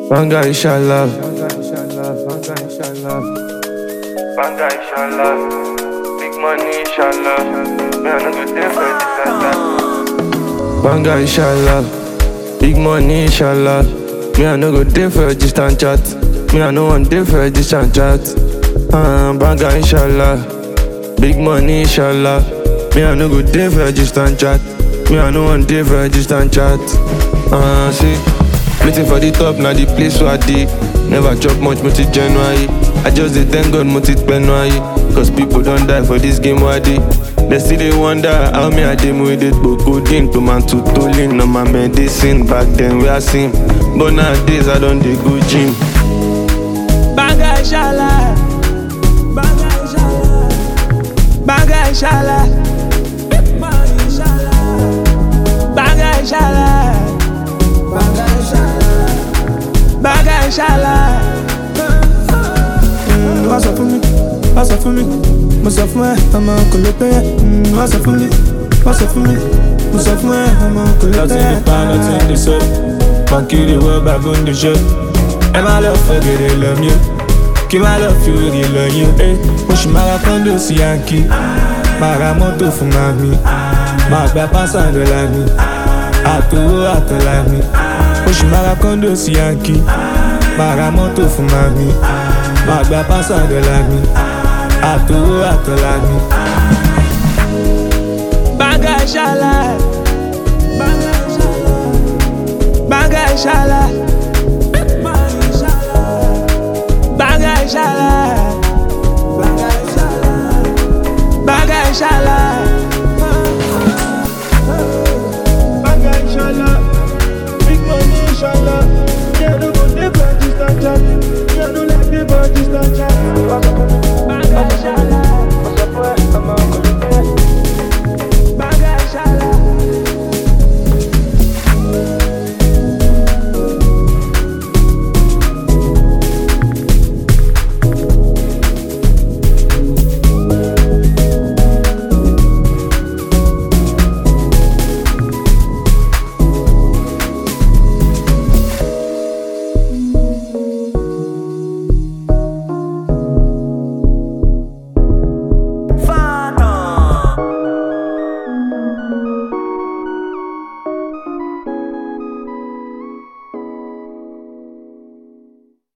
Banga inshallah. Banga inshallah. Big money inshallah. Me I no go dey for this and that. Banga inshallah. Big money inshallah. Me I no go dey for a distant chat. Me I no want dey for a distant chat. Uh, banga inshallah. Big money inshallah. Me I no go dey for a distant chat. Me I no want dey for a distant chat. Uh, see, waiting for the top now the place where I dey. Never chop much multi January. I just dey thank God multi January. Cause people don't die for this game where I dey. They still they wonder how me I dey with it But codeine to man to tolling on my medicine Back then we are seen But nowadays I don't dey go gym Banga inshallah. Banga inshallah. Banga inshallah. Banga inshallah. Banga inshallah. Mm, Wá sọ fún mi, wá sọ fún mi, mo sọ fún ẹ, ọmọ kò lè pẹ́ yẹ. Mm, Wá sọ fún mi, wá sọ fún mi, mo sọ fún ẹ, ọmọ kò lè pẹ́ Nothing yẹ. the pan, nothing the soap. Monkey the world back on the show. And my love for good, they love you. Kí má lọ fi òrì lọ yín. Eh, mo ṣì máa ra kọ́ńdò sí yankí. Máa ra mọ́tò fún màmí. Máa gba pásá dọ́là mi. Àtòwó àtọ̀là mi. Mo ṣì máa ra kọ́ńdò sí yankí. Máa ra mọ́tò fún màmí. Máa gba pásá dọ́là mi. Àtòwó àtọ̀là mi. Banga inshallah. Banga inshallah. Banga inshallah.